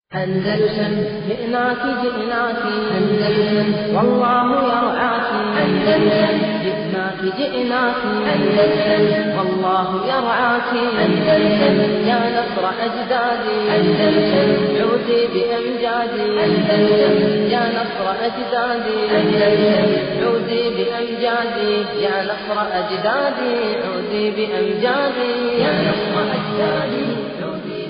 أندلسن جئناك جئناك أندلسن والله يرعاك أندلسن جئناك جئناك أندلسن والله يرعاك أندلسن يا نصر أجدادي أندلسن عودي بأمجادي أندلسن يا نصر أجدادي أندلسن عودي بأمجادي يا نصر أجدادي عودي بأمجادي يا نصر أجدادي عودي بأمجادي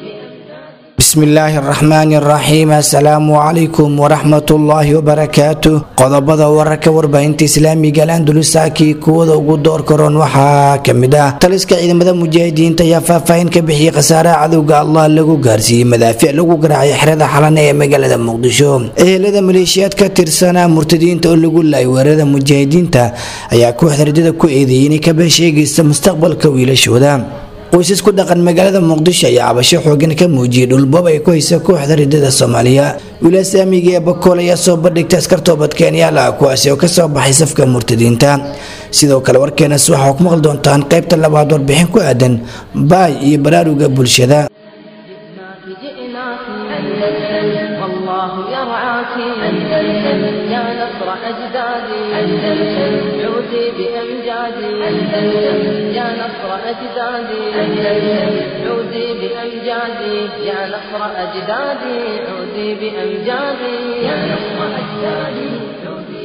بسم الله الرحمن الرحيم السلام عليكم ورحمة الله وبركاته qodobada wararka warbaahinta islaamiga alandulusaakii kuwada ugu door karoon waxaa kamid ah taliska ciidamada mujaahidiinta ayaa faahfaahin ka bixiyey khasaaraha cadowga allah lagu gaarsiiyey madaafiic lagu garaacay xerada xalane ee magaalada muqdisho ehelada maleeshiyaad ka tirsanaa murtadiinta oo lagu laayay weerarada mujaahidiinta ayaa kooxda rajada ku eedeeyay inay ka beesheegaysa mustaqbalka wiilashooda qoysas ku dhaqan magaalada muqdisho ayaa cabasho xoogan ka muujiyey dhulboob ay ku haysa kooxda ridada soomaaliya wilaas aamiga ee bakool ayaa soo bandhigta askar toobad keenyaal ah kuwaasi oo kasoo baxay safka murtadiinta sidoo kale warkeenas waxaa ku maqli doontaan qaybta labaad warbixin ku aadan baay iyo baraaruga bulshada جئناك جئناك أندلسن والله يرعاك أندلسن يا نصر أجدادي أندلسن عودي بأمجادي أندلسن يا نصر أجدادي أندلسن عودي بأمجادي يا نصر أجدادي عودي بأمجادي يا نصر أجدادي عودي بأمجادي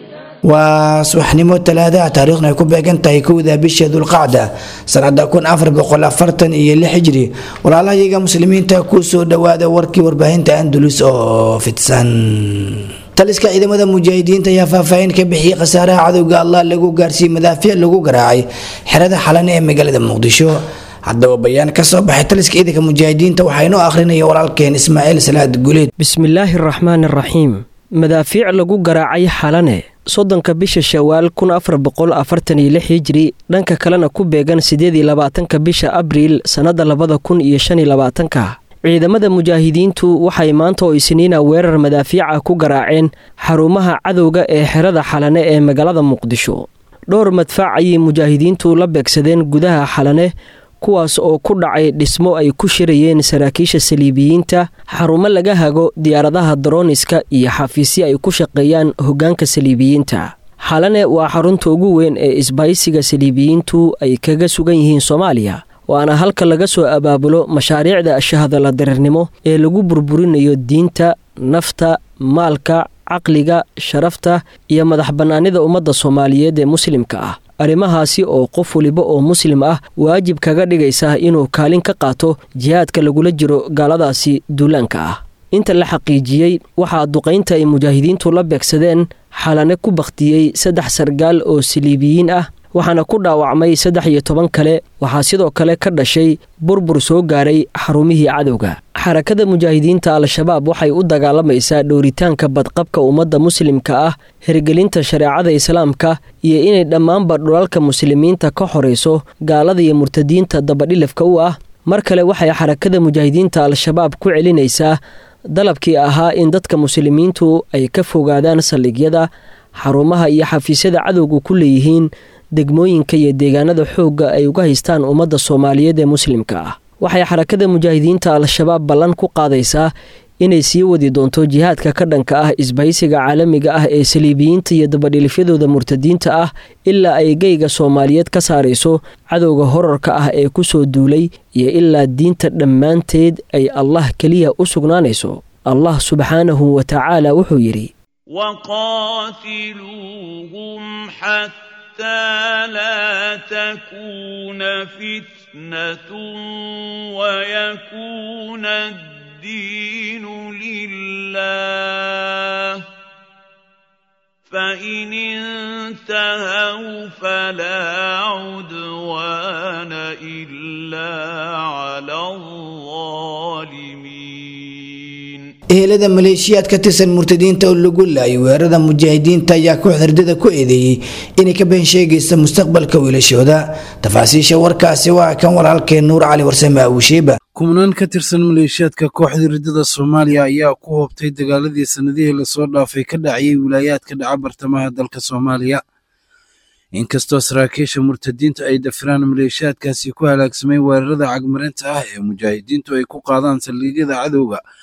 waa subaxnimo talaadaha taariikhna ay ku beegan tahay kowda bisha dulqacda sanada kun afar boqol afartan iyo lix hijri walaalahayaga muslimiinta kusoo dhawaada warkii warbaahinta andalus oo fidsan taliska ciidamada mujaahidiinta ayaa faahfaahin ka bixiyey khasaaraha cadowga allah lagu gaarsiiyey madaafiic lagu garaacay xerada xalane ee magaalada muqdisho haddaba bayaan kasoo baxay taliska ciidanka mujaahidiinta waxaa inoo akhrinaya walaalkeen ismaaciil salaad guleed bismillaahi araxmaan araxiim madaafiic lagu garaacay xalane soddonka bisha shawaal kun afar boqol afartan iyo lix hijri dhanka kalena ku beegan siddeed iyo labaatanka bisha abriil sannadda labada kun iyo shan iyo labaatanka ciidamada mujaahidiintu waxay maanta oo isniina weerar madaafiica ku garaaceen xarumaha cadowga ee xerada xalane ee magaalada muqdisho dhowr madfaac ayay mujaahidiintu la beegsadeen gudaha xalane kuwaas oo ku dhacay dhismo ay ku shirayeen saraakiisha saliibiyiinta xarumo laga hago diyaaradaha darooniska iyo xafiisyo ay ku shaqeeyaan hoggaanka saliibiyiinta xalane waa xarunta ugu weyn ee isbaysiga saliibiyiintu ay kaga sugan yihiin soomaaliya waana halka laga soo abaabulo mashaariicda shahadala dareernimo ee lagu burburinayo diinta nafta maalka caqliga sharafta iyo madax bannaanida ummadda soomaaliyeed ee muslimka ah arrimahaasi oo qof waliba oo muslim ah waajib kaga dhigaysa inuu kaalin ka qaato jihaadka lagula jiro gaaladaasi duulaanka ah inta la xaqiijiyey waxaa duqaynta ay mujaahidiintu la beegsadeen xalane ku bakhtiyey saddex sargaal oo saliibiyiin ah waxaana ku dhaawacmay saddex iyo toban kale waxaa sidoo kale ka dhashay burbur soo gaaray xarumihii cadowga xarakada mujaahidiinta al-shabaab waxay u dagaalamaysaa dhowritaanka badqabka ummadda muslimka ah hirgelinta shareecada islaamka iyo inay dhammaanba dhulalka muslimiinta ka horayso gaalada iyo murtadiinta dabadhilafka u ah mar kale waxay xarakada mujaahidiinta al-shabaab ku celinaysaa dalabkii ahaa in dadka muslimiintu ay ka fogaadaan saldhigyada xarumaha iyo xafiisyada cadowga ku leeyihiin degmooyinka iyo deegaanada xoogga ay uga haystaan ummadda soomaaliyeed ee muslimka ah waxay xarakada mujaahidiinta al-shabaab ballan ku qaadaysaa inay sii wadi doonto jihaadka ka dhanka ah isbahaysiga caalamiga ah ee saliibiyiinta iyo dabadhilifyadooda murtadiinta ah ilaa ay geyga soomaaliyeed ka saarayso cadowga horarka ah ee ku soo duulay iyo ilaa diinta dhammaanteed ay allah keliya u sugnaanayso allah subxaanahu wa tacaala wuxuu yidhi وقاتلوهم حتى لا تكون فتنة ويكون الدين لله فإن انتهوا فلا عدوان إلا على الظالمين ehelada maleeshiyaad ka tirsan murtadiinta oo lagu laayay weerarada mujaahidiinta ayaa kooxda ridada ku eedeeyey inay ka been sheegaysa mustaqbalka wiilashooda tafaasiisha warkaasi waa kan walaalkeen nuur cali warsame awusheeba kumnaan ka tirsan maleeshiyaadka kooxda ridada soomaaliya ayaa ku hoobtay dagaaladii sannadihii lasoo dhaafay ka dhacayay wilaayaadka dhaca bartamaha dalka soomaaliya inkastoo saraakiisha murtadiinta ay dafiraan maleeshiyaadkaasi ku halaagsamay weerarada cagmarinta ah ee mujaahidiintu ay ku qaadaan saldhigyada cadowga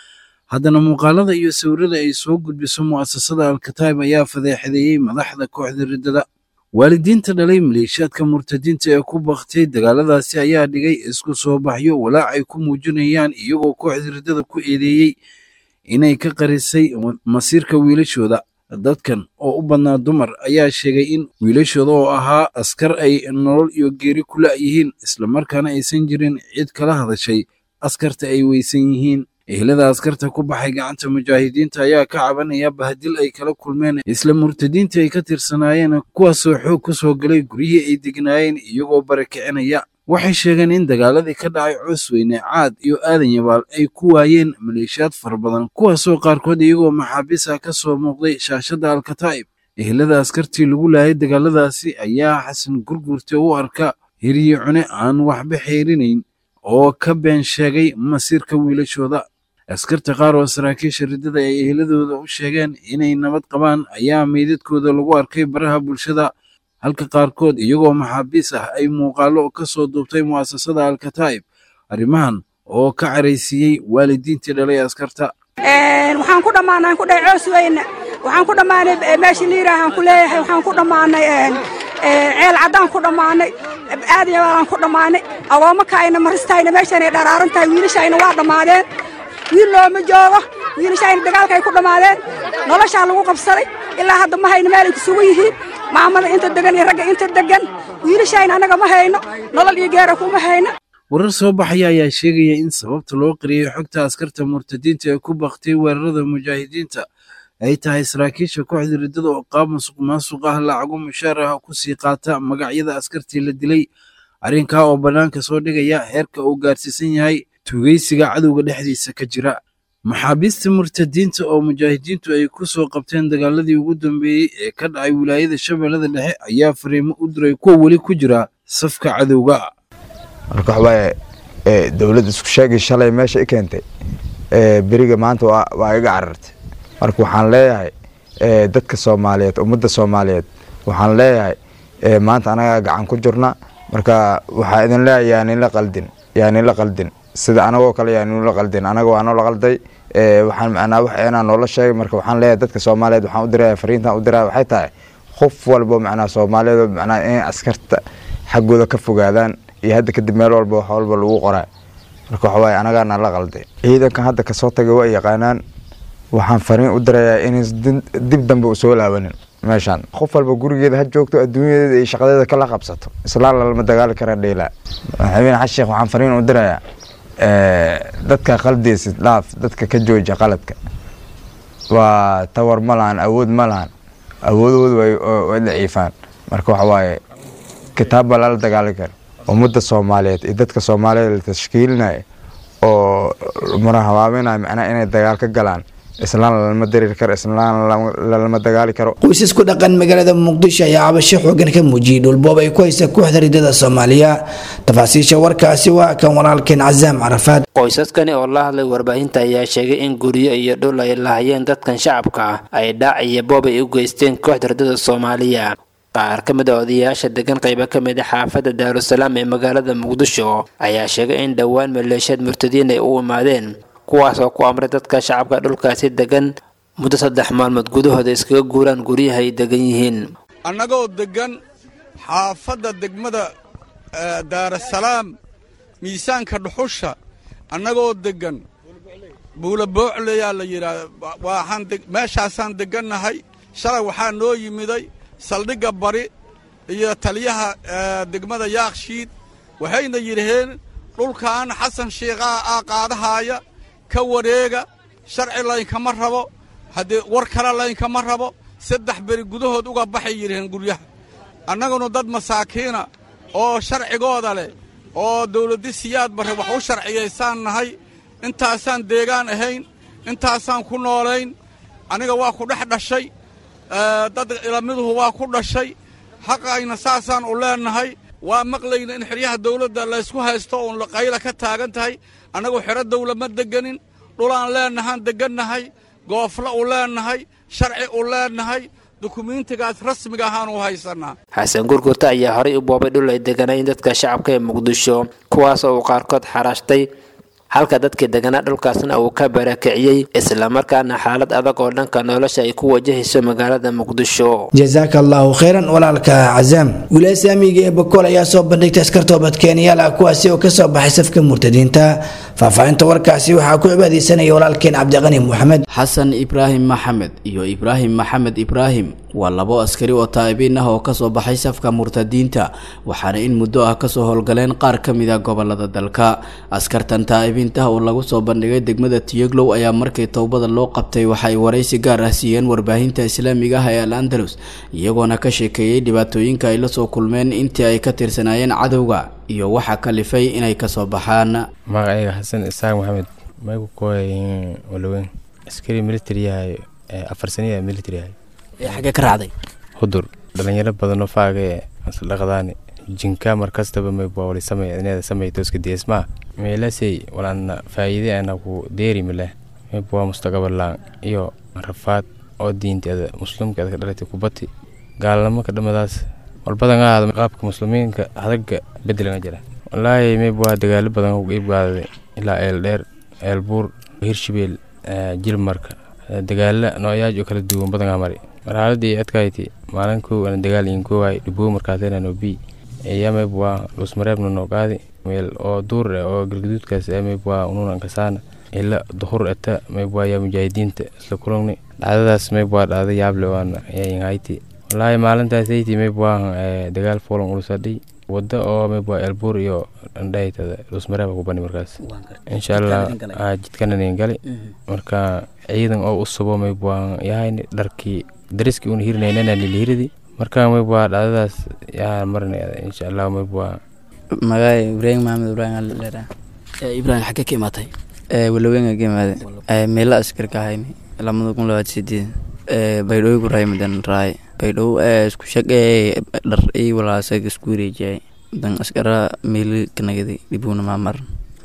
haddana muuqaalada iyo sawirada ay soo gudbiso mu'asasada alkataib ayaa fadeexadeeyey madaxda kooxda riddada waalidiinta dhalay maleeshiyaadka murtadiinta ee ku baktay dagaaladaasi ayaa dhigay isku soo baxyo walaac ay ku muujinayaan iyagoo kooxda riddada ku eedeeyey inay ka qarisay masiirka wiilashooda dadkan oo u badnaa dumar ayaa sheegay in wiilashooda oo ahaa askar ay nolol iyo geeri ku la'yihiin islamarkaana aysan jirin cid kala hadashay askarta ay weysan yihiin ehlada askarta ku baxay gacanta mujaahidiinta ayaa ka cabanaya bahadil ay kala kulmeen isla murtadiinta ay ka tirsanaayeen kuwaasoo xoog ku soo galay guryihii ay degnaayeen iyagoo barakicinaya waxay sheegeen in dagaaladii ka dhacay cusweyne caad iyo aadan yabaal ay ku waayeen maleeshiyaad fara badan kuwaasoo qaarkood iyagoo maxaabiis ah ka soo muuqday shaashadda alkataa'ib ehlada askartii lagu laayay dagaaladaasi ayaa xasan gurgurte u arka hiriye cune aan waxba xeerinayn oo ka been sheegay masiirka wiilashooda askarta qaar oo saraakiisha riddada ay ehladooda u sheegeen inay nabad qabaan ayaa meydadkooda lagu arkay baraha bulshada halka qaarkood iyagoo maxaabiis ah ay muuqaallo ka soo duubtay mu'asasada alkataa'ib arrimahan oo ka caraysiiyey waalidiintii dhalay askarta waxaan ku dhammaanay ku dhahay coos weyne waxaan ku dhammaanay meeshii liiraahaan ku leeyahay waxaan ku dhammaanay ceel caddaan ku dhammaanay aad yabaalaan ku dhammaanay agoomakaayna maristayna meeshaanay dharaaran tahay wiilashayna waa dhammaadeen wiil looma joogo wiilashayna dagaalkaay ku dhammaadeen noloshaa lagu qabsaday ilaa hadda ma hayno meelay kusugu yihiin maamada inta degan iyo ragga inta degan wiilashayna annaga ma hayno nolol iyo geera kuma hayno warar soo baxaya ayaa sheegaya in sababta loo qariyey xogta askarta murtadiinta ee ku baktay weerarada mujaahidiinta ay tahay saraakiisha kooxda riddada oo qaab masuq maasuq ah lacago mushaar ah ku sii qaata magacyada askartii la dilay arrinkaa oo bannaanka soo dhigaya heerka uu gaarsiisan yahay tugeysiga cadowga dhexdiisa ka jira maxaabiista murtadiinta oo mujaahidiintu ay ku soo qabteen dagaaladii ugu dambeeyey ee ka dhacay wilaayada shabeellada dhexe ayaa fariimo u diray kuwa weli ku jira safka cadowga marka waxawaaye dowladda isku sheegay shalay meesha i keentay beriga maanta waa iga carartay marka waxaan leeyahay dadka soomaaliyeed ummadda soomaaliyeed waxaan leeyahay maanta anagaa gacan ku jirna marka waxaa idin leeyahay yaaninla qaldin yaaninla qaldin sida anagoo kale yaaninla qaldin anaga waa noola qalday waxaan macnaa wax inaa noola sheegay marka waxaan leeyahay dadka soomaaliyeed waxaan u diraya fariintan u diraya waxay tahay qof walbo macnaa soomaaliyeed macnaa inay askarta xaggooda ka fogaadaan iyo hadda kadib meel walba wax walba lagu qoraa marka waxa waaye anagaana la qalday ciidankan hadda kasoo tagay waa yaqaanaan waxaan fariin u dirayaa inayn dib dambe u soo laabanin meeshaan qof walba gurigeeda ha joogto adduunyadeeda iyo shaqadeeda kala qabsato islaan lalama dagaali kara dheylaa madaxweyne xasan sheekh waxaan fariin u dirayaa dadka qaldeysid dhaaf dadka ka jooja qaladka waa tawar ma lahan awood ma lahan awoodoodu way daciifaan marka waxa waaye kitaab baa lala dagaali kara ummadda soomaaliyeed iyo dadka soomaaliyeed la tashkiilinaya oo murahabaabinaya macnaha inay dagaal ka galaan islaan lalama dareeri karo islaan lalama dagaali karo qoysas ku dhaqan magaalada muqdisho ayaa cabasho xoogan ka muujiyey dhulboob ay ku haysa kooxda riddada soomaaliya tafaasiisha warkaasi waa kan walaalkeen casaam carafaad qoysaskani oo la hadlay warbaahinta ayaa sheegay in guryo iyo dhul ay lahayeen dadkan shacabka ah ay dhaac iyo boob ay u geysteen kooxda riddada soomaaliya qaar ka mid a odayaasha degan qaybo ka mid a xaafadda daarusalaam ee magaalada muqdisho ayaa sheegay in dhowaan maleeshiyaad murtadiin ay u imaadeen kuwaas oo ku amray dadka shacabka dhulkaasi degan muddo saddex maalmood gudahooda iskaga guuraan guryaha ay degan yihiin annagoo deggan xaafadda degmada daarasalaam miisaanka dhuxusha annagoo deggan buula boocleyaa la yidhaah meeshaasaan deggannahay shalay waxaa noo yimiday saldhigga bari iyo taliyaha degmada yaakshiid waxayna yidhaheen dhulkan xasan shiikhaa aa qaadahaaya ka wareega sharci laynkama rabo haddee war kale laynkama rabo saddex beri gudahood uga baxay yidhaheen guryaha annaguna dad masaakiina oo sharcigooda leh oo dawladdi siyaad barre wax u sharciyaysaan nahay intaasaan deegaan ahayn intaasaan ku noolayn aniga waa ku dhex dhashay dad ilamiduhu waa ku dhashay xaqayna saasaan u leennahay waa maqlayna in xeryaha dawladda laysku haysto uun qayla ka taagan tahay annagu xero dawla ma deganin dhulaan leennahaan deggannahay goofla u leennahay sharci u leennahay dukumiintigaas rasmiga ahaan u haysannaa xasan gurgurta ayaa horay u boobay dhul ay deganayn dadka shacabka ee muqdisho kuwaas oo uu qaarkood xaraashtay halka dadkii deganaa dhulkaasna uu ka barakiciyey islamarkaana xaalad adag oo dhanka nolosha ay ku wajahayso magaalada muqdisho jasaaka allahu khayran walaalka cazaam wilaaya saamiga ee bakool ayaa soo bandhigtay askar toobadkeenyaal ah kuwaasi oo kasoo baxay safka murtadiinta faahfaahinta warkaasi waxaa ku cibaadeysanaya walaalkeen cabdiqani moxamed xasan ibraahim maxamed iyo ibraahim maxamed ibraahim waa labo askari oo taa'ibiin ah oo kasoo baxay safka murtadiinta waxaana in muddo ah kasoo howlgaleen qaar ka mid a gobolada dalka askartan taa'ibiinta oo lagu soo bandhigay degmada tiyoglow ayaa markii towbada loo qabtay waxa ay waraysi gaar ah siiyeen warbaahinta islaamiga ah ee al andalus iyagoona ka sheekeeyey dhibaatooyinka ay lasoo kulmeen intii ay ka tirsanaayeen cadowga iyo waxa kalifay inay kasoo baxaan magacayga xasan isaaq maxamed maygu kooy walaweyn askari military yahay afar saniya military yahay xagee ka raacday hudur dhalinyaro badanoo faage dhaqdaani jinka markastaba maybwawali samay ineeda samay tooska deesmaa meelasey walana faa'iide ana ku deeri mile maybwa mustaqabalaan iyo rafaad oo diinteeda muslimkeeda ka dhalatay kubati gaalnimo ka dhamadaas walbadan ahaada qaabka muslimiinka hadaga bedelanga jira walaahi maybwa dagaalo badan ku iibgaadaday ilaa eel dheer eel buur hirshabeel jilmarka dagaalo nooyaaj oo kala duwan badangaa mari marxaladii adkayti maalin kow ana dagaal in koowaay dhiboo markaatena no bi eyamayb waa lusmareebna noo qaadi meel oo duur eh oo galgaduudkaas emayb waa ununan kasaana ila duhur eta mayb waa yaa mujaahidiinta isla kulugni dhacdadaas mayb waa dhacda yaable waana yainhayti walaahi maalintaas ayti mayb waa dagaal foolan ulusadhay wada oo mayb waa elbuur iyo andhahaytada lusmareeba ku bani markaas insha allah jidkananin gali marka ciidan oo u subo mayb waa yahayn dharkii dariskii una hirinaynana lilihiridi marka mayb waa dhacdadaas yaa marinaya insha allah mayb waa magaay ibraahim maxamed ibraahim alera ibraahim xaggee ka imaatay walaweynga ka imaade meela askarka ahayni lamada kun labaad sideed baydhooy ku raay madan raay baydhow isku shaqee dhar ii walaasaga isku wareejiyay dan askara meeli kanagadi dhibuna maamar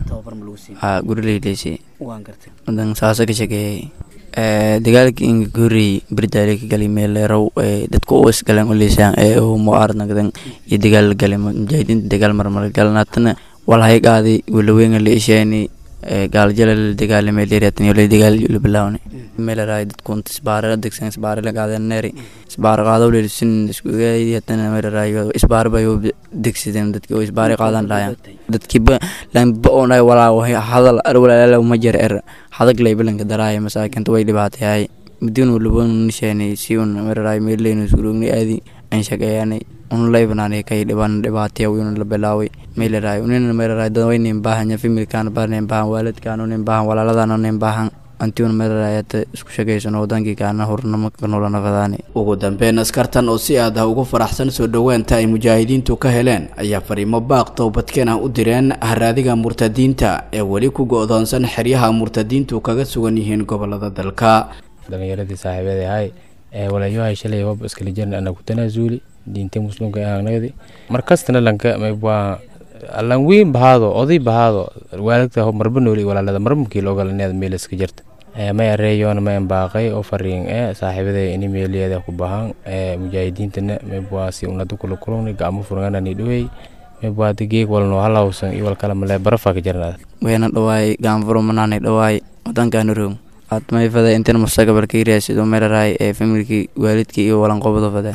ha gurileyleysi dan saasa ka shaqeeyay dagaalkii inga ka horreeyey berdaale ka galay meeleerow dadka u isgaleen uleysaan ee u mucaaradnagdan iyo dagaal la galay mujaahidiinta dagaal marmar galan haatana walhay qaaday walaweynga la isheeni gaalajala la dagaalamay leerataniyo la dagaal la bilaawni meeleraay dadkunta isbaare degsan isbaare la qaadeen neeri isbaare qaado leelisin iskugaadi hatana meeleraay isbaare bay degsadeen dadki oo isbaare qaadan lahayan dadkiiba lanba oo nahay walaa hadal ar walaalaala ma jir er hadag lay bilanka daraaya masaakinta way dhibaatayahay mudin walabon nisheeni si un meeleraay meeleynu surugni aadi aan shaqeeyanay un laybanaanay kay dhibaan dhibaataya wiyuna la bilaaway meeleraay unina meeleraay dad waynin baahanya familkaan barnin baahan waalidkaan unin baahan walaaladaan unin baahan antiuna meeleraayata isku shaqaysano wadankii kaana hurnamo kanula nafadaani ugu dambeyn askartan oo si aad ah ugu faraxsan soo dhoweenta ay mujaahidiintu ka heleen ayaa fariimo baaq towbadkeen ah u direen haraadiga murtadiinta ee weli ku go-doonsan xeryaha murtadiintu kaga sugan yihiin gobolada dalka dhalinyaradii saaxiibada ahay ee walayohay shalay wab iskala jiran ana ku tanaasuuli diinta muslimka aanagdi markastana lanka maybwaa allan weyn bahaado oday bahaado waalidta marba nooli walaalada marmukii logalaneeda meel iska jirta may areeyoona mayan baaqay oo fariin ee saaxiibada ini meeliyeeda ku bahan mujaahidiintana maybwaa si unada kula kulungni gacmo furanganani dhawey maybwaa geeg walno halawsan iyo walkala malee barafa ka jirnada wayna dhawaay gaanfuro manaanay dhawaay wadankaana roog admayfada intan mustaqbalka iraasido meelaraay ee familkii waalidkii iyo walanqobada fada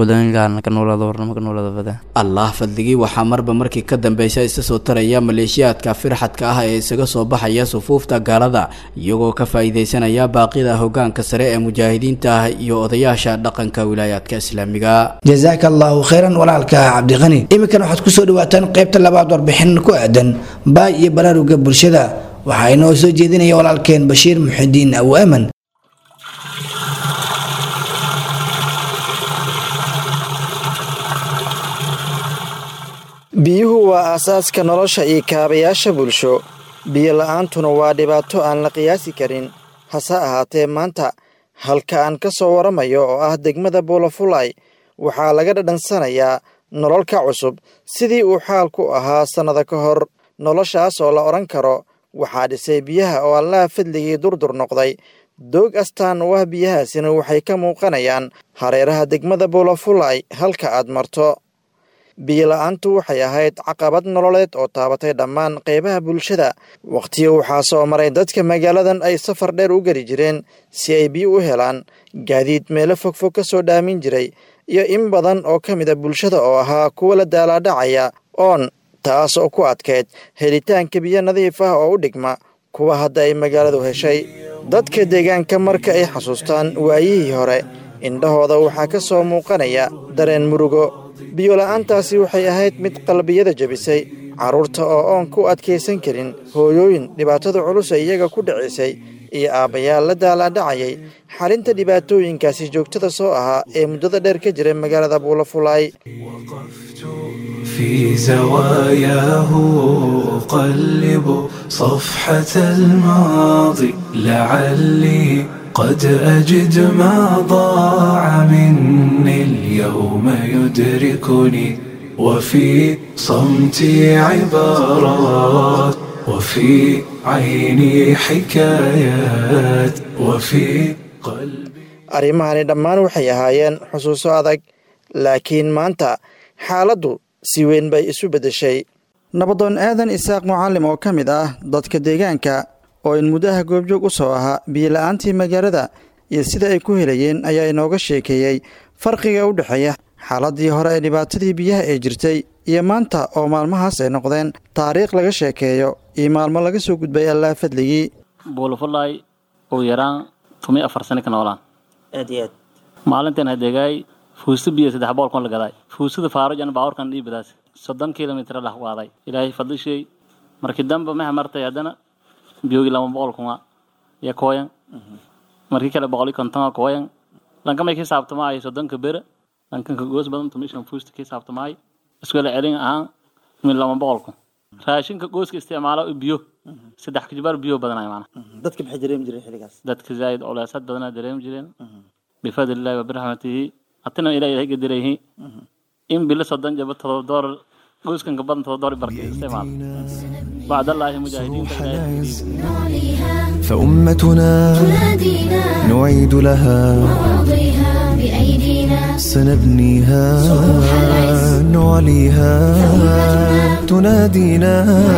allah fadligii waxaa marba markii ka dambeysa isa soo taraya maleeshiyaadka firxadka ah ee isaga soo baxaya sufuufta gaalada iyagoo ka faa'iideysanaya baaqida hogaanka sare ee mujaahidiinta ah iyo odayaasha dhaqanka wilaayaadka islaamiga jasaaka allahu khayran walaalka cabdiqani iminkan waxaad kusoo dhawaataan qaybta labaad warbixin ku aadan baay iyo baraaruga bulshada waxaa inoo soo jeedinaya walaalkeen bashiir muxidiin aw aman biyuhu waa aasaaska nolosha iyo kaabayaasha bulsho biyo la'aantuna waa dhibaato aan la qiyaasi karin hase ahaatee maanta halka aan ka soo waramayo oo ah degmada buulafulay waxaa laga dhadhansanayaa nolol ka cusub sidii uu xaalku ahaa sannada ka hor noloshaas oo la odhan karo waxaa dhisay biyaha oo allaha fadligii durdur noqday doog astaan u ah biyahaasina waxay ka muuqanayaan hareeraha degmada buulafulay halka aad marto biyola'aantu waxay ahayd caqabad nololeed oo taabatay dhammaan qaybaha bulshada wakhtiga waxaa soo maray dadka magaaladan ay safar dheer u geli jireen si ay biyo u helaan gaadiid meelo fogfog ka soo dhaamin jiray iyo in badan oo ka mid a bulshada oo ahaa kuwa la daalaadhacaya oon taas oo ku adkayd helitaanka biyo nadiif ah oo u dhigma kuwa hadda ay magaaladu heshay dadka deegaanka marka ay xasuustaan waayihii hore indhahooda waxaa ka soo muuqanaya dareen murugo biyola'aantaasi waxay ahayd mid qalbiyada jebisay carruurta oo oon ku adkaysan karin hooyooyin dhibaatada culus ay iyaga ku dhicisay iyo aabbayaal la daalaadhacayay xalinta dhibaatooyinkaasi joogtada soo ahaa ee muddada dheer ka jira magaalada buulafulaay في زواياه أقلب صفحة الماضي لعلي قد أجد ما ضاع مني اليوم يدركني وفي صمتي عبارات وفي عيني حكايات وفي arrimahani dhammaan waxay ahaayeen xusuuso adag laakiin maanta xaaladdu si weyn bay isu beddeshay nabadoon aadan isaaq mucallim oo ka mid ah dadka deegaanka oo in muddaha goobjoog u soo ahaa biyola'aantii magaalada iyo sida ay ku helayeen ayaa inooga sheekeeyey farqiga u dhexeeya xaaladii hore ee dhibaatadii biyaha ee jirtay iyo maanta oo maalmahaas ay noqdeen taariikh laga sheekeeyo iyo maalmo laga soo gudbay allaa fadligii buulafulaay ugu yaraan tumi afar sano ka noolaan aad iyo aad maalintan hadeegaay fuusta biyo saddex boqol kun la gaday fuustada faarujan baawarkan dhiibadaas soddon kilomitr lah waaday ilaahay fadlishay markii dambe maha martay haddana biyoogi lama boqol kuma iyo kooyan markii kale boqol iyo konton kooyan lankamay ka saabtamaayo soddonka bere lankanka goos badan tumishan fuusta ka saabtamaayo iskula celin ahaan min lama boqol kun raashinka gooska isticmaalo biyo saddex kajibaar biyo badanay maana dadka maxay dareemi jireen xilligaas dadka zaaid culaasad badanaa dareemi jireen bifadlillahi wabiraxmatihi hatina ilaa ilahay gadirayhi in bilo soddon jaba todoba doolar gooskanka badan todoba doolar barka isticmaal bacdallaahi mujaahidiinta فأمتنا نعيد لها سنبنيها نعليها تنادينا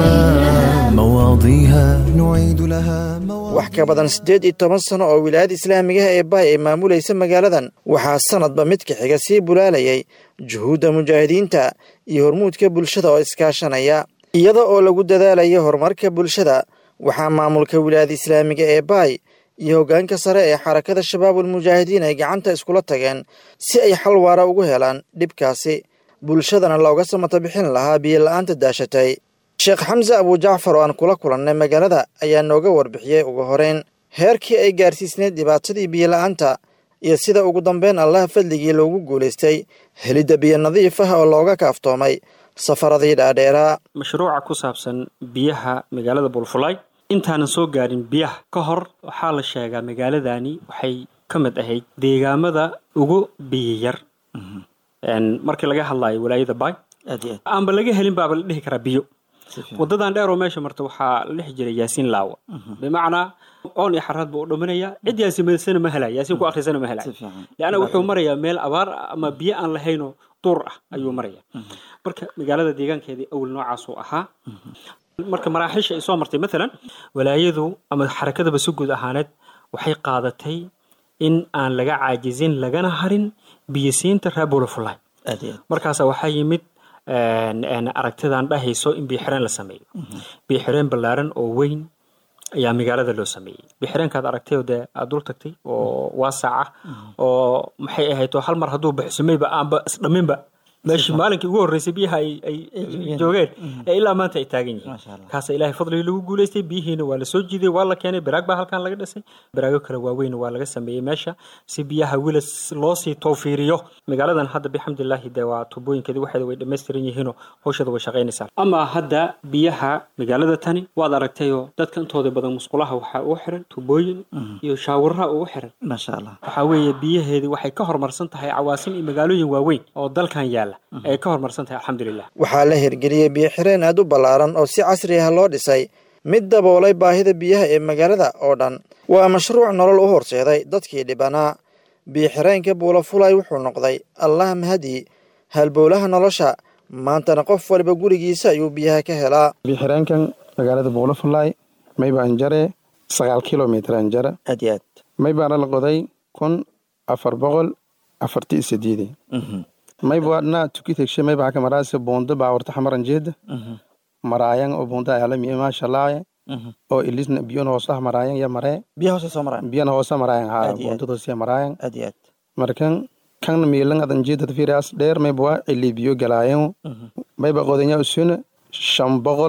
مواضيها نعيد لها wax ka badan siddeed iyo toban sano oo wilaayada islaamigaha ee baay ay maamulaysa magaaladan waxaa sanadba midka xiga sii bulaalayay juhuudda mujaahidiinta iyo hormuudka bulshada oo iskaashanaya iyada oo lagu dadaalayo horumarka bulshada waxaa maamulka wilaayada islaamiga ee baay iyo hoggaanka sare ee xarakada shabaabul mujaahidiin ay gacanta iskula tageen si ay xal waara ugu helaan dhibkaasi bulshadana looga samata bixin lahaa biyola'aanta daashatay sheekh xamse abujacfar oo aan kula kulannay magaalada ayaa nooga warbixiyey ugu horeyn heerkii ay gaarsiisneyd dhibaatadii biyola'aanta iyo sida ugu dambeyn allaha fadligii loogu guulaystay helidda biyo nadiif ah oo looga kaaftoomay safaradii dhaadheeraa mashruuca ku saabsan biyaha magaalada bulfulay intaanan soo gaarin biyaha ka hor waxaa la sheegaa magaaladani waxay ka mid ahayd deegaamada ugu biyiyar markii laga hadlayo walaayada bay aanba laga helin baaba la dhihi karaa biyo wadadan dheer oo meesha marta waxaa la dhexi jiray yaasiin laawa bimacnaa oon iyo xaraad buu u dhaminaya cid yaasiimaysana ma helay yaasiin ku akhrisana ma helay leanna wuxuu marayaa meel abaar ama biyo aan lahaynoo duur ah ayuu maraya marka magaalada deegaankeedii awal noocaasuu ahaa marka maraaxiisha ay soo martay maalan walaayadu ama xarakadaba si guud ahaaneed waxay qaadatay in aan laga caajizin lagana harin biyisiinta reer bulafulay markaasa waxaa yimid aragtidan dhahayso in biixireen la sameeyo biixireen ballaaran oo weyn ayaa magaalada loo sameeyey biixireenkaad aragtay dee aad dul tagtay oo waasac ah oo maxay ahayd oo hal mar hadduu baxsumayba aanba isdhaminba meeshii maalinkii ugu horreysay biyaha ay joogeen ee ilaa maanta ay taagan yihiin kaasa ilaahay fadligii lagu guulaystay biyihiina waa la soo jiiday waa la keenay baraag baa halkan laga dhisay baraago kale waaweyn waa laga sameeyey meesha si biyaha wilas loo sii towfiiriyo magaaladan hadda bixamdilaahi dee waa tubooyinkeedii waxeeda way dhammaystiran yihiinoo hawshada way shaqaynaysaa ama hadda biyaha magaalada tani waad aragtayoo dadka intooda badan musqulaha waxaa ugu xiran tubooyin iyo shaawaraha ugu xiran waxaa weeye biyaheedii waxay ka horumarsan tahay cawaasim iyo magaalooyin waaweyn oo dalkan yaala ay ka horumarsan tahay alxamdulilah waxaa la hirgeliyey biyo-xireen aad u ballaaran oo si casri ah loo dhisay mid daboolay baahida biyaha ee magaalada oo dhan waa mashruuc nolol u horseeday dadkii dhibanaa biyo-xireenka buulafulay wuxuu noqday allah mahadii halbowlaha nolosha maantana qof waliba gurigiisa ayuu biyaha ka helaa bixireenkan magaalada buulafulay mayba anjare sagaal kilomitr anjara aad iyo aad maybaana la qoday kun afar boqol afarti sideedi maybaadna tukitegshe mayba haka maraase bondo baawarta xamaran jeeda maraayan oo bondo ayaalami maashalaaye oo ilisna biyon hoosah maraayan ya maree biya hoose soo maraayan biyan hoosa maraayan ha Aad iyo aad. bondadoosia maraayan aad iyo aad markan kan miilan adan jeedad firias dheer mayba waa cili biyo galaayan mayba qodanya usuna shan boqol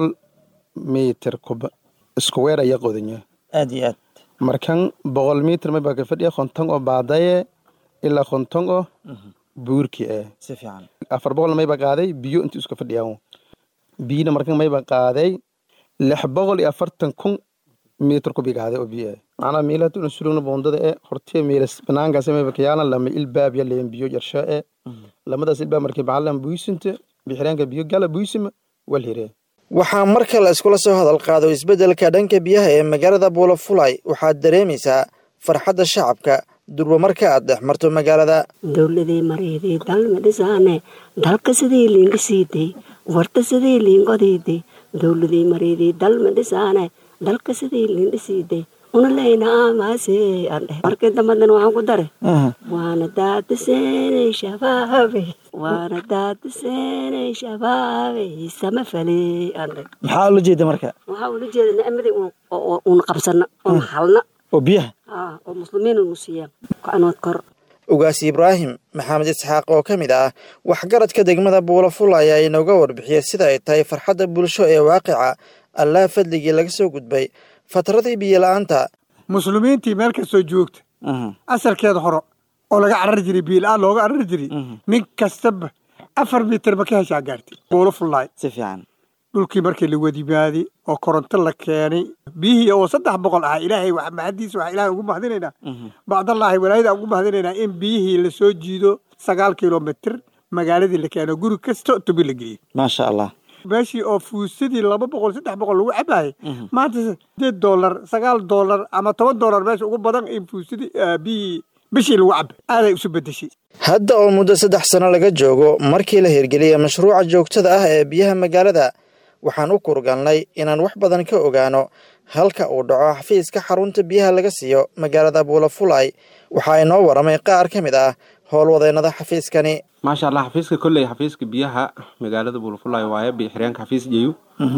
mitir kuba isku weer ayaa qodanya aad iyo aad markan boqol mitir mayba ka fadhiya konton oo baadaye ilaa konton oo buurki eh si fiican afar boqol mayba qaaday biyo intii iska fadhiyaan biyina markan mayba qaaday lix boqol iyo afartan kun mitir kubi qaaday oo biyo eh macnaa miila tuna sulugna boondada eh hortiya miilas banaankaas mayba kayaalan lama ilbaab ya leen biyo yarsho eh lamadaas ilbaab markii baxalan buisinta bixiraanka biyo gala buisima wal hiree waxaa mar kale iskula soo hadal qaado isbeddelka dhanka biyaha ee magaalada buulafulay waxaad dareemaysaa farxadda shacabka durba marka aad dhex marto magaalada dowladii mareydii dalma dhisaane dalka sidii liindhisiiday warta sidii liinqodiiday dowladii mareydii dalma dhisaane dalka sidii liindhisiiday una leyna aamaase aan dheh markii dambadan waxaan ku dare waana daadiseenay shabaabe waana daadiseenay shabaabe sama faley aan dheh maxaa ula jeeda marka waxaa ula jeeda nicmadii uun- oo- oo- uun qabsana oon halna oo biyaha aa oo muslimiin unu siiyaan kanood kor ugaas ibraahim maxamed isxaaq oo ka mid ah waxgaradka degmada buulafulay ayaa inooga warbixiyey sida ay tahay farxadda bulsho ee waaqica allaha fadligii laga soo gudbay fatradii biyo-la'aanta muslimiintii meel kastoo joogta asalkeeda hore oo laga carari jiray biila-aan looga carari jiray nin kastaba afar mitir ma ka heshaa gaartay buulo fullaay si fiican dhulkii markii la wadimaaday oo koronto la keenay biyihii oo saddex boqol ahaa ilaahay wax mahadiisa waxaa ilaahay ugu mahadinaynaa bacdallaahi walaayada ugu mahadinaynaa in biyihii la soo jiido sagaal kilomitir magaaladii la keeno guri kasta tubi la geliyey maasha allah meeshii oo fuusadii laba boqol saddex boqol lagu cabaayay maanta sideed doolar sagaal doolar ama toban doolar meesha ugu badan in fuusadii ah, biyihii bishii lagu cabay aaday isu bedeshay hadda oo muddo saddex sano laga joogo markii la hirgeliyey mashruuca joogtada ah ee biyaha magaalada waxaan u kurgalnay inaan wax badan ka ogaano halka uu dhaco xafiiska xarunta biyaha laga siiyo magaalada buulafulay waxaa inoo waramay qaar ka mid ah howlwadeennada xafiiskani maasha allah xafiiska kolley xafiiska biyaha magaalada buulafulay waaye bixireenka xafiis jeyu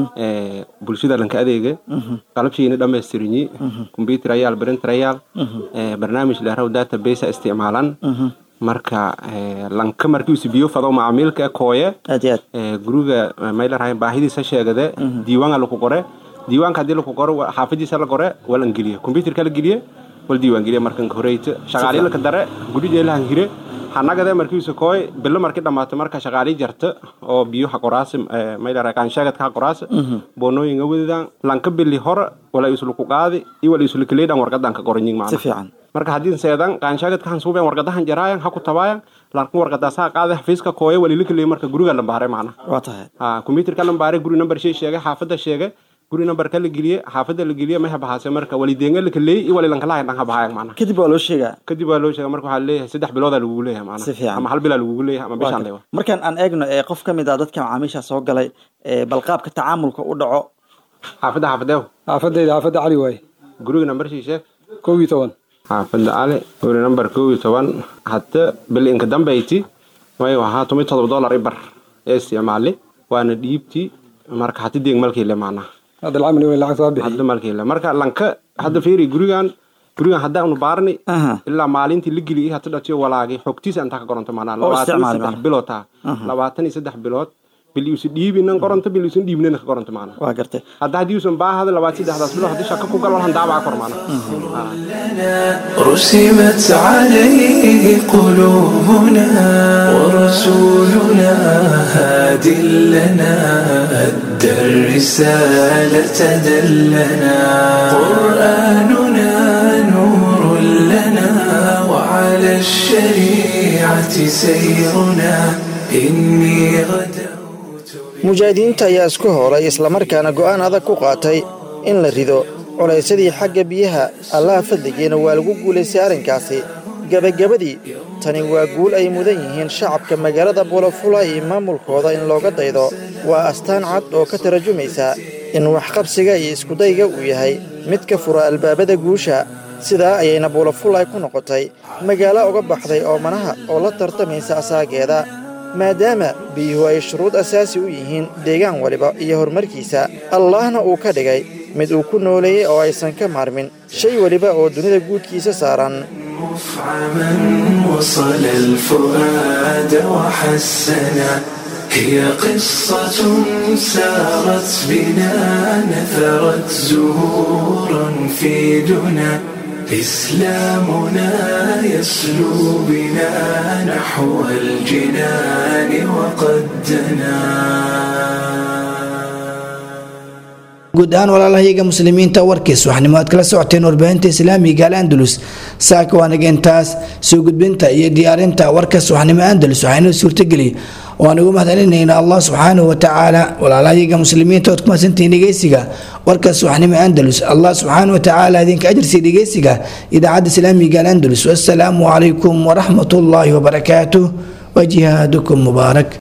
ee bulshada dhanka adeega qalabshiina dhammaystirinyi combyuter ayaal printer ayaal ee barnaamij dheeraw database isticmaalan marka ee, lanka markiisu biyo fado macaamiilka kooye aad iyo aad ee, guriga maylarhayn baahidiisa sheegade diiwaanga laku qore diiwaanka haddii laku qoro wa- xaafadiisa la qore wal angeliye combyuterka la geliye wal diiwaan geliye markan horeyta shaqaaliyi laka dare gudhijeelahan hire hanagade markiisu kooy bilo markii dhammaato marka shaqaalii jarta oo biyo ha qoraase maylarhay kaansheegadka ha qoraase boonooyinga wadadan lanka bili hore wala isluku qaadi iyo wala islukileydhan warqadan ka qoranyin si macna fiican marka haddii seedan qaanshaagad kan suubeen warqadahan jaraayan ha ku tabaayan laakin warqadaas ha qaade xafiiska kooye walilakaleey marka guriga lambaare macna waa tahay ha computerka lambaare guri number shay sheegay xaafada sheegay guri numberka la geliye xaafada la geliye may habahaase marka walideenga lakaleey iyo walilankalahayn dhan habahayan macna kadib waa loo sheegaa kadib waa loo sheega marka waxaa leeyahay saddex biloodaa lagugu leeyahay macna Si fiican. ama hal bilaa lagugu leeyahay ama bishaan leewa markaan aan eegno ee qof ka mid ah dadka macaamiisha soo galay ee balqaabka tacaamulka u dhaco xaafada xaafadeew xaafadayda xaafadda cali waaye guriga number shay sheeg kow iyo toban xaafada cali guri number kow iyo toban hadda bili inka dambayti way ahaa toban iyo todoba dollar ibar ee isticmaali waana dhiibti marka hati deeg malkii le macnaha hadda lacag way lacag soo bixi hadda malkii le marka lanka hadda fiiri gurigan gurigan haddaanu baarni ilaa maalintii la geliyay hata dhatiyo walaagi xogtiisa intaa ka koronto macnaha Oo labaatan iyo isticmaali saddex macnaha. bilood taa Aha. labaatan iyo saddex bilood bil iusan dhiibinan koronto bil iusan dhiibnina ka koronto macnaha waa gartay hadda haddii usan baahada labaatan saddexdaas bilood haddii shaka ku gal walhan daabaca kor macnaha رسمت عليه قلوبنا ورسولنا هاد لنا أدى الرسالة دلنا قرآننا نور لنا وعلى الشريعة سيرنا إني غدا mujaahidiinta ayaa isku howlay islamarkaana go'aan adag ku qaatay in la rido culaysadii xagga biyaha allaha fadligiina waa lagu guulaystay arrinkaasi gebagabadii tani waa guul ay mudan yihiin shacabka magaalada buulafulay iyo maamulkooda in looga daydo waa astaan cad oo ka tarajumaysa in waxqabsiga iyo iskudayga uu yahay mid ka fura albaabada guusha sidaa ayayna buulafulay ku noqotay magaalo uga baxday oomanaha oo la tartamaysa asaageeda maadaama biyuhu ay shuruud asaasi u yihiin deegaan waliba iyo horumarkiisa allahna uu ka dhigay mid uu ku nooleeyey oo aysan ka maarmin shay weliba oo dunida guudkiisa saaran مفعما وصل الفؤاد وحسنا هي قصة سارت بنا نثرت زهورا في دنا إسلامنا يسلو بنا نحو الجنان وقد guud ahaan walaalahayaga muslimiinta warkiis waxnimo aad kala socoteen warbaahinta islaamiga al andalus saaka waanageentaas soo gudbinta iyo diyaarinta warkaas waxnimo andalus waxaynoo suurtageliy waan ugu mahadcelinayna allah subxaanahu watacaala walaalahayaga muslimiinta ood ku mahadsantihiin dhegeysiga warkaas waxnimo andalus allah subxaanahu watacaala idinka ajirsiiya dhegeysiga idaacadda islaamiga al andalus wassalaamu calaykum waraxmat ullaahi wabarakaatuh wajihaadukum mubaarak